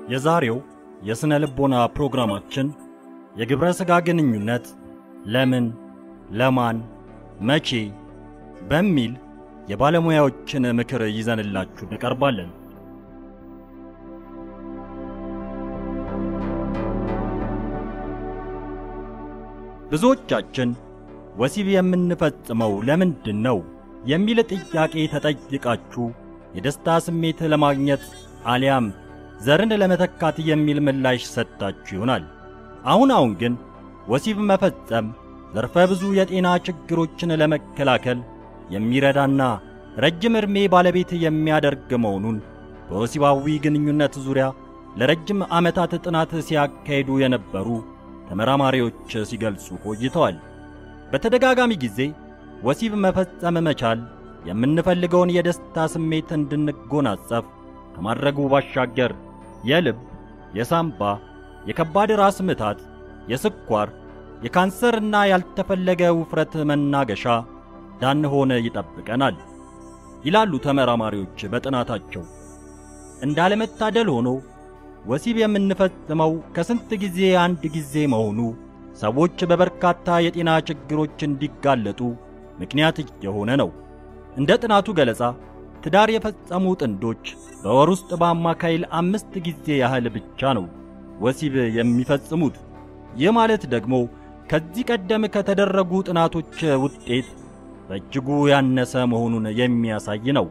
የዛሬው የሥነ ልቦና ፕሮግራማችን የግብረ ሥጋ ግንኙነት ለምን፣ ለማን፣ መቼ በሚል የባለሙያዎችን ምክር ይዘንላችሁ እንቀርባለን። ብዙዎቻችን ወሲብ የምንፈጽመው ለምንድን ነው የሚል ጥያቄ ተጠይቃችሁ የደስታ ስሜት ለማግኘት አሊያም ዘርን ለመተካት የሚል ምላሽ ሰጣችሁ ይሆናል። አሁን አሁን ግን ወሲብ መፈጸም ዘርፈ ብዙ የጤና ችግሮችን ለመከላከል የሚረዳና ረጅም ዕድሜ ባለቤት የሚያደርግ መሆኑን በወሲባዊ ግንኙነት ዙሪያ ለረጅም ዓመታት ጥናት ሲያካሂዱ የነበሩ ተመራማሪዎች ሲገልጹ ቆይተዋል። በተደጋጋሚ ጊዜ ወሲብ መፈጸም መቻል የምንፈልገውን የደስታ ስሜት እንድንጎናጸፍ ከማድረጉ ባሻገር የልብ፣ የሳምባ፣ የከባድ ራስ ምታት፣ የስኳር፣ የካንሰርና ያልተፈለገ ውፍረት መናገሻ እንዳንሆን ይጠብቀናል ይላሉ ተመራማሪዎች በጥናታቸው። እንዳለመታደል ሆኖ ወሲብ የምንፈጽመው ከስንት ጊዜ አንድ ጊዜ መሆኑ ሰዎች በበርካታ የጤና ችግሮች እንዲጋለጡ ምክንያት የሆነ ነው። እንደ ጥናቱ ገለጻ ትዳር የፈጸሙ ጥንዶች በወር ውስጥ በአማካይ አምስት ጊዜ ያህል ብቻ ነው ወሲብ የሚፈጽሙት። ይህ ማለት ደግሞ ከዚህ ቀደም ከተደረጉ ጥናቶች ውጤት በእጅጉ ያነሰ መሆኑን የሚያሳይ ነው።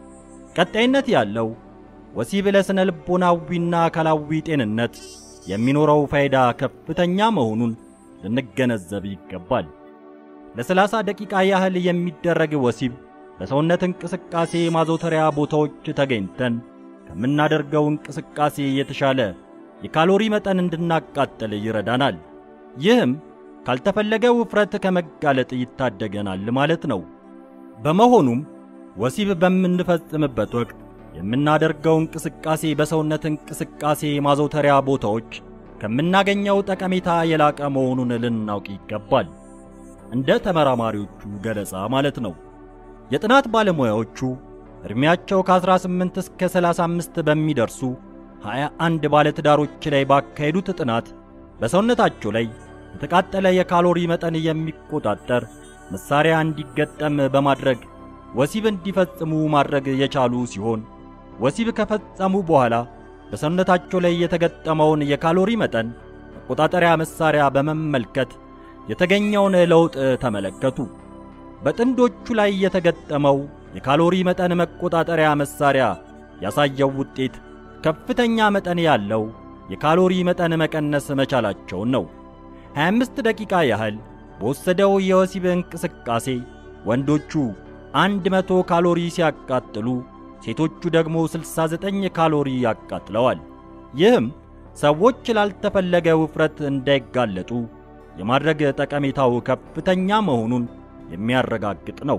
ቀጣይነት ያለው ወሲብ ለስነ ልቦናዊና አካላዊ ጤንነት የሚኖረው ፋይዳ ከፍተኛ መሆኑን ልንገነዘብ ይገባል። ለሰላሳ ደቂቃ ያህል የሚደረግ ወሲብ በሰውነት እንቅስቃሴ ማዘውተሪያ ቦታዎች ተገኝተን ከምናደርገው እንቅስቃሴ የተሻለ የካሎሪ መጠን እንድናቃጥል ይረዳናል። ይህም ካልተፈለገ ውፍረት ከመጋለጥ ይታደገናል ማለት ነው። በመሆኑም ወሲብ በምንፈጽምበት ወቅት የምናደርገው እንቅስቃሴ በሰውነት እንቅስቃሴ ማዘውተሪያ ቦታዎች ከምናገኘው ጠቀሜታ የላቀ መሆኑን ልናውቅ ይገባል። እንደ ተመራማሪዎቹ ገለጻ ማለት ነው። የጥናት ባለሙያዎቹ ዕድሜያቸው ከ18 እስከ 35 በሚደርሱ 21 ባለትዳሮች ላይ ባካሄዱት ጥናት በሰውነታቸው ላይ የተቃጠለ የካሎሪ መጠን የሚቆጣጠር መሳሪያ እንዲገጠም በማድረግ ወሲብ እንዲፈጽሙ ማድረግ የቻሉ ሲሆን ወሲብ ከፈጸሙ በኋላ በሰውነታቸው ላይ የተገጠመውን የካሎሪ መጠን መቆጣጠሪያ መሳሪያ በመመልከት የተገኘውን ለውጥ ተመለከቱ። በጥንዶቹ ላይ የተገጠመው የካሎሪ መጠን መቆጣጠሪያ መሳሪያ ያሳየው ውጤት ከፍተኛ መጠን ያለው የካሎሪ መጠን መቀነስ መቻላቸውን ነው። 25 ደቂቃ ያህል በወሰደው የወሲብ እንቅስቃሴ ወንዶቹ 100 ካሎሪ ሲያቃጥሉ ሴቶቹ ደግሞ 69 ካሎሪ ያቃጥለዋል። ይህም ሰዎች ላልተፈለገ ውፍረት እንዳይጋለጡ የማድረግ ጠቀሜታው ከፍተኛ መሆኑን የሚያረጋግጥ ነው።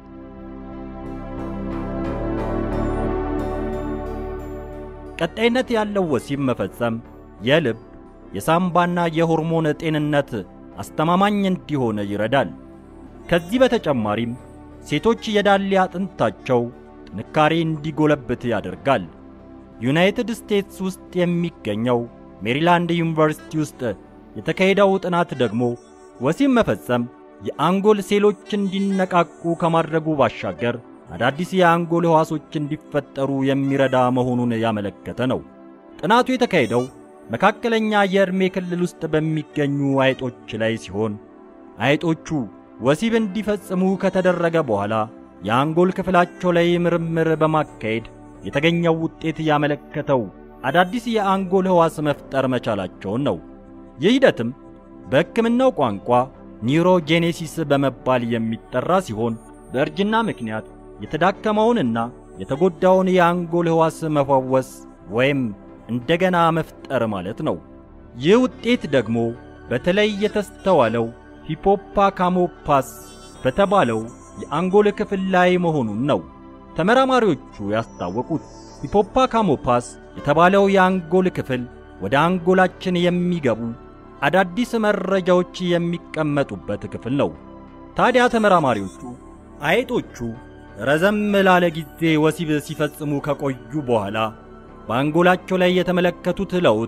ቀጣይነት ያለው ወሲብ መፈጸም የልብ የሳምባና የሆርሞን ጤንነት አስተማማኝ እንዲሆን ይረዳል። ከዚህ በተጨማሪም ሴቶች የዳሌ አጥንታቸው ጥንካሬ እንዲጎለብት ያደርጋል። ዩናይትድ ስቴትስ ውስጥ የሚገኘው ሜሪላንድ ዩኒቨርሲቲ ውስጥ የተካሄደው ጥናት ደግሞ ወሲብ መፈጸም የአንጎል ሴሎች እንዲነቃቁ ከማድረጉ ባሻገር አዳዲስ የአንጎል ሕዋሶች እንዲፈጠሩ የሚረዳ መሆኑን ያመለከተ ነው። ጥናቱ የተካሄደው መካከለኛ የዕድሜ ክልል ውስጥ በሚገኙ አይጦች ላይ ሲሆን አይጦቹ ወሲብ እንዲፈጽሙ ከተደረገ በኋላ የአንጎል ክፍላቸው ላይ ምርምር በማካሄድ የተገኘው ውጤት ያመለከተው አዳዲስ የአንጎል ሕዋስ መፍጠር መቻላቸውን ነው። ይህ ሂደትም በሕክምናው ቋንቋ ኒውሮጄኔሲስ በመባል የሚጠራ ሲሆን በእርጅና ምክንያት የተዳከመውንና የተጎዳውን የአንጎል ሕዋስ መፈወስ ወይም እንደገና መፍጠር ማለት ነው። ይህ ውጤት ደግሞ በተለይ የተስተዋለው ሂፖፓካሞፓስ በተባለው የአንጎል ክፍል ላይ መሆኑን ነው ተመራማሪዎቹ ያስታወቁት። ሂፖፓካሞፓስ የተባለው የአንጎል ክፍል ወደ አንጎላችን የሚገቡ አዳዲስ መረጃዎች የሚቀመጡበት ክፍል ነው። ታዲያ ተመራማሪዎቹ አይጦቹ ረዘም ላለ ጊዜ ወሲብ ሲፈጽሙ ከቆዩ በኋላ በአንጎላቸው ላይ የተመለከቱት ለውጥ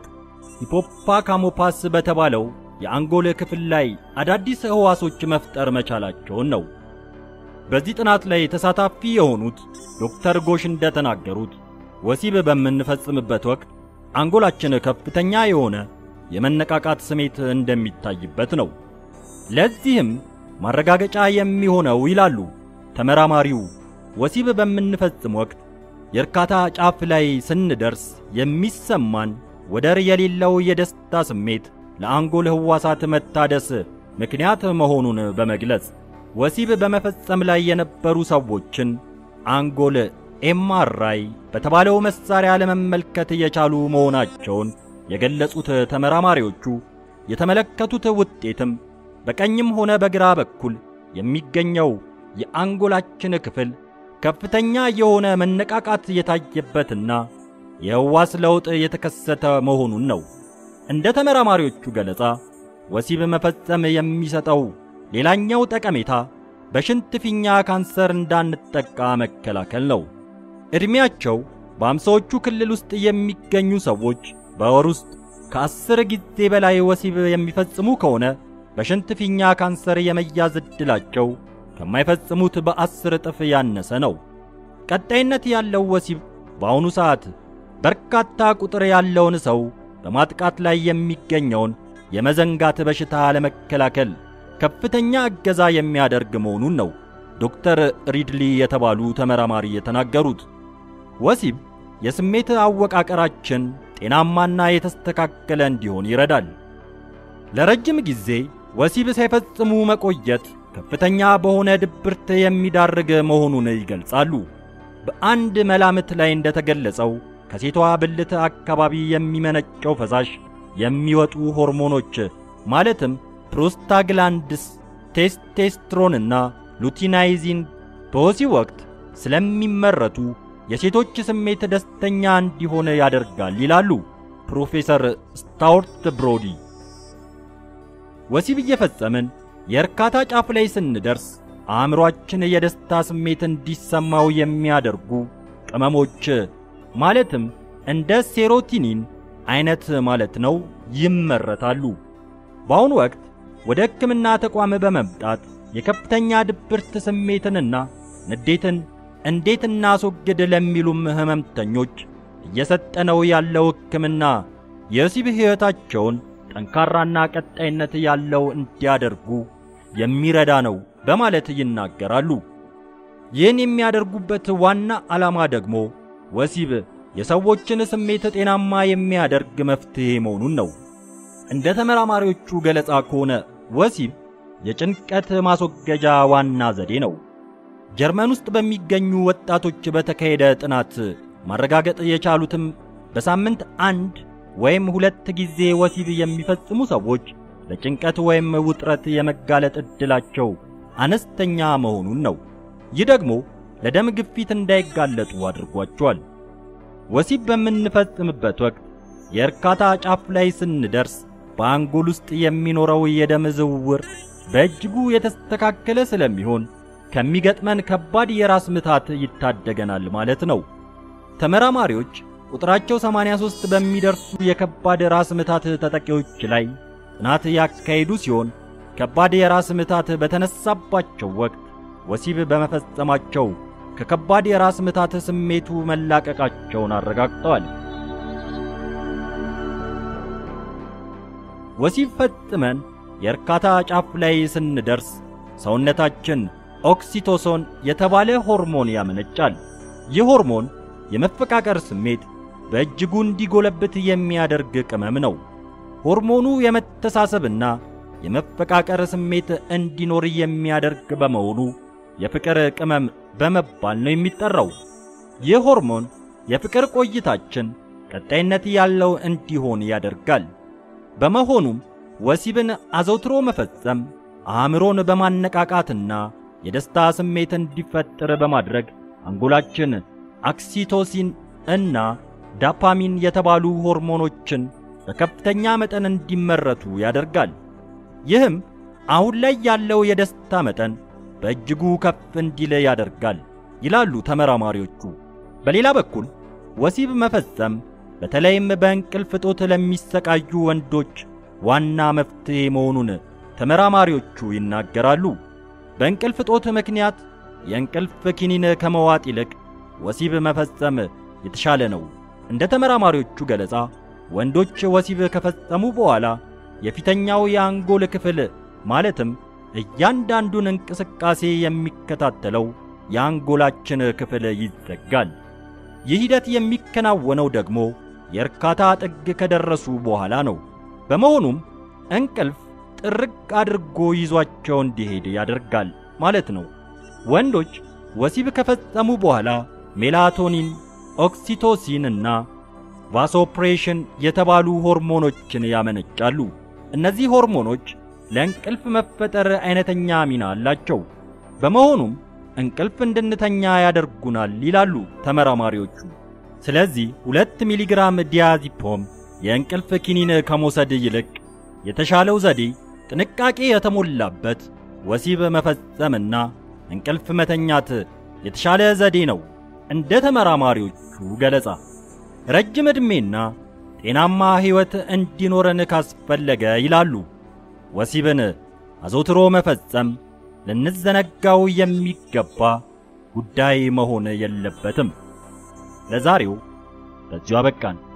ሂፖፓካሞፓስ በተባለው የአንጎል ክፍል ላይ አዳዲስ ሕዋሶች መፍጠር መቻላቸውን ነው። በዚህ ጥናት ላይ ተሳታፊ የሆኑት ዶክተር ጎሽ እንደተናገሩት ወሲብ በምንፈጽምበት ወቅት አንጎላችን ከፍተኛ የሆነ የመነቃቃት ስሜት እንደሚታይበት ነው። ለዚህም ማረጋገጫ የሚሆነው ይላሉ ተመራማሪው፣ ወሲብ በምንፈጽም ወቅት የእርካታ ጫፍ ላይ ስንደርስ የሚሰማን ወደር የሌለው የደስታ ስሜት ለአንጎል ሕዋሳት መታደስ ምክንያት መሆኑን በመግለጽ ወሲብ በመፈጸም ላይ የነበሩ ሰዎችን አንጎል ኤምአርአይ በተባለው መሳሪያ ለመመልከት የቻሉ መሆናቸውን የገለጹት ተመራማሪዎቹ የተመለከቱት ውጤትም በቀኝም ሆነ በግራ በኩል የሚገኘው የአንጎላችን ክፍል ከፍተኛ የሆነ መነቃቃት የታየበትና የሕዋስ ለውጥ የተከሰተ መሆኑን ነው። እንደ ተመራማሪዎቹ ገለጻ ወሲብ መፈጸም የሚሰጠው ሌላኛው ጠቀሜታ በሽንት ፊኛ ካንሰር እንዳንጠቃ መከላከል ነው። ዕድሜያቸው በአምሳዎቹ ክልል ውስጥ የሚገኙ ሰዎች በወር ውስጥ ከአስር ጊዜ በላይ ወሲብ የሚፈጽሙ ከሆነ በሽንት ፊኛ ካንሰር የመያዝ ዕድላቸው ከማይፈጽሙት በአስር እጥፍ ያነሰ ነው። ቀጣይነት ያለው ወሲብ በአሁኑ ሰዓት በርካታ ቁጥር ያለውን ሰው በማጥቃት ላይ የሚገኘውን የመዘንጋት በሽታ ለመከላከል ከፍተኛ እገዛ የሚያደርግ መሆኑን ነው ዶክተር ሪድሊ የተባሉ ተመራማሪ የተናገሩት። ወሲብ የስሜት አወቃቀራችን ጤናማና የተስተካከለ እንዲሆን ይረዳል። ለረጅም ጊዜ ወሲብ ሳይፈጽሙ መቆየት ከፍተኛ በሆነ ድብርት የሚዳርግ መሆኑን ይገልጻሉ። በአንድ መላምት ላይ እንደተገለጸው ከሴቷ ብልት አካባቢ የሚመነጨው ፈሳሽ የሚወጡ ሆርሞኖች ማለትም ፕሮስታግላንድስ፣ ቴስቴስትሮንና ሉቲናይዚን በወሲብ ወቅት ስለሚመረቱ የሴቶች ስሜት ደስተኛ እንዲሆን ያደርጋል ይላሉ ፕሮፌሰር ስታውርት ብሮዲ። ወሲብ እየፈጸምን የእርካታ ጫፍ ላይ ስንደርስ አእምሮአችን የደስታ ስሜት እንዲሰማው የሚያደርጉ ቅመሞች ማለትም እንደ ሴሮቲኒን አይነት ማለት ነው ይመረታሉ። በአሁኑ ወቅት ወደ ሕክምና ተቋም በመምጣት የከፍተኛ ድብርት ስሜትንና ንዴትን እንዴት እናስወግድ ለሚሉም ህመምተኞች እየሰጠነው ያለው ሕክምና የወሲብ ሕይወታቸውን ጠንካራና ቀጣይነት ያለው እንዲያደርጉ የሚረዳ ነው በማለት ይናገራሉ። ይህን የሚያደርጉበት ዋና ዓላማ ደግሞ ወሲብ የሰዎችን ስሜት ጤናማ የሚያደርግ መፍትሔ መሆኑን ነው። እንደ ተመራማሪዎቹ ገለጻ ከሆነ ወሲብ የጭንቀት ማስወገጃ ዋና ዘዴ ነው። ጀርመን ውስጥ በሚገኙ ወጣቶች በተካሄደ ጥናት ማረጋገጥ የቻሉትም በሳምንት አንድ ወይም ሁለት ጊዜ ወሲብ የሚፈጽሙ ሰዎች ለጭንቀት ወይም ውጥረት የመጋለጥ ዕድላቸው አነስተኛ መሆኑን ነው። ይህ ደግሞ ለደም ግፊት እንዳይጋለጡ አድርጓቸዋል። ወሲብ በምንፈጽምበት ወቅት የእርካታ ጫፍ ላይ ስንደርስ በአንጎል ውስጥ የሚኖረው የደም ዝውውር በእጅጉ የተስተካከለ ስለሚሆን ከሚገጥመን ከባድ የራስ ምታት ይታደገናል ማለት ነው። ተመራማሪዎች ቁጥራቸው 83 በሚደርሱ የከባድ ራስ ምታት ተጠቂዎች ላይ ጥናት ያካሄዱ ሲሆን ከባድ የራስ ምታት በተነሳባቸው ወቅት ወሲብ በመፈጸማቸው ከከባድ የራስ ምታት ስሜቱ መላቀቃቸውን አረጋግጠዋል። ወሲብ ፈጽመን የእርካታ ጫፍ ላይ ስንደርስ ሰውነታችን ኦክሲቶሶን የተባለ ሆርሞን ያመነጫል። ይህ ሆርሞን የመፈቃቀር ስሜት በእጅጉ እንዲጎለብት የሚያደርግ ቅመም ነው። ሆርሞኑ የመተሳሰብና የመፈቃቀር ስሜት እንዲኖር የሚያደርግ በመሆኑ የፍቅር ቅመም በመባል ነው የሚጠራው። ይህ ሆርሞን የፍቅር ቆይታችን ቀጣይነት ያለው እንዲሆን ያደርጋል። በመሆኑም ወሲብን አዘውትሮ መፈጸም አእምሮን በማነቃቃትና የደስታ ስሜት እንዲፈጠር በማድረግ አንጎላችን አክሲቶሲን እና ዳፓሚን የተባሉ ሆርሞኖችን በከፍተኛ መጠን እንዲመረቱ ያደርጋል። ይህም አሁን ላይ ያለው የደስታ መጠን በእጅጉ ከፍ እንዲል ያደርጋል ይላሉ ተመራማሪዎቹ። በሌላ በኩል ወሲብ መፈጸም በተለይም በእንቅልፍ እጦት ለሚሰቃዩ ወንዶች ዋና መፍትሔ መሆኑን ተመራማሪዎቹ ይናገራሉ። በእንቅልፍ እጦት ምክንያት የእንቅልፍ ኪኒን ከመዋጥ ይልቅ ወሲብ መፈጸም የተሻለ ነው። እንደ ተመራማሪዎቹ ገለጻ ወንዶች ወሲብ ከፈጸሙ በኋላ የፊተኛው የአንጎል ክፍል ማለትም እያንዳንዱን እንቅስቃሴ የሚከታተለው የአንጎላችን ክፍል ይዘጋል። ይህ ሂደት የሚከናወነው ደግሞ የእርካታ ጥግ ከደረሱ በኋላ ነው። በመሆኑም እንቅልፍ ጥርቅ አድርጎ ይዟቸው እንዲሄድ ያደርጋል ማለት ነው። ወንዶች ወሲብ ከፈጸሙ በኋላ ሜላቶኒን፣ ኦክሲቶሲን እና ቫሶፕሬሽን የተባሉ ሆርሞኖችን ያመነጫሉ። እነዚህ ሆርሞኖች ለእንቅልፍ መፈጠር አይነተኛ ሚና አላቸው። በመሆኑም እንቅልፍ እንድንተኛ ያደርጉናል ይላሉ ተመራማሪዎቹ። ስለዚህ ሁለት ሚሊግራም ዲያዚፖም የእንቅልፍ ኪኒን ከመውሰድ ይልቅ የተሻለው ዘዴ ጥንቃቄ የተሞላበት ወሲብ መፈጸምና እንቅልፍ መተኛት የተሻለ ዘዴ ነው። እንደ ተመራማሪዎቹ ገለጻ ረጅም ዕድሜና ጤናማ ሕይወት እንዲኖረን ካስፈለገ ይላሉ ወሲብን አዘውትሮ መፈጸም ልንዘነጋው የሚገባ ጉዳይ መሆን የለበትም። ለዛሬው በዚሁ አበቃን።